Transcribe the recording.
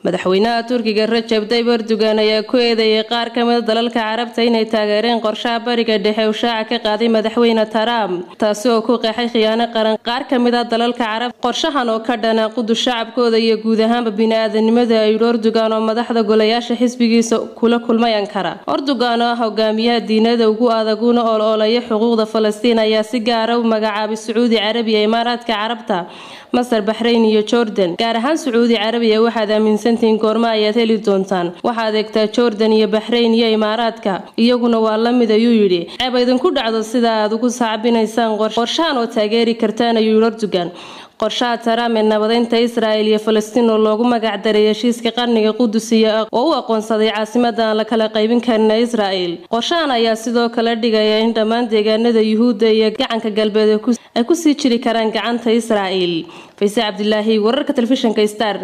madaxweynaha turkiga rajab tayyib erdogan ayaa ku eedeeyay qaar ka mida dalalka carabta inay taageereen qorshaha bariga dhexe uu shaaca ka qaaday madaxweyne trump taasi oo ku qeexay khiyaano qaran qaar ka mid a dalalka carab qorshahan oo ka dhana qudus shacabkooda iyo guud ahaanba bini-aadanimada ayidhi erdogan oo madaxda golayaasha xisbigiisa kula kulmay ankara erdogan oo ah hogaamiyaha diinada ugu adaguna oloolaya xuquuqda falastiin ayaa si gaara u magacaabay sacuudi carabiya imaaraadka carabta masar baxrayn iyo jordan gaar ahaan sacuudi carabiya waxaad aaminsantihiin goormo ayaad heli doontaan waxaad eegtaa jordan iyo baxrayn iyo imaaraadka iyaguna waa la mid ayuu yidhi ceeb idinku dhacdo sida aad ugu saacbinaysaan qorshahan oo taageeri kartaan ayuu yidhi erdogan qorshaha taraam ee nabadeynta israel iyo falastiin oo loogu magac daray heshiiska qarniga qudus iyo oo u aqoonsaday caasimada aan la kala qaybin karin israel qorshahan ayaa sidoo kale dhigaya in dhammaan deegaanada yuhuudda iyo gacanka galbeed ay kusii jiri karaan gacanta israel fayse cabdilaahi wararka telefishinka star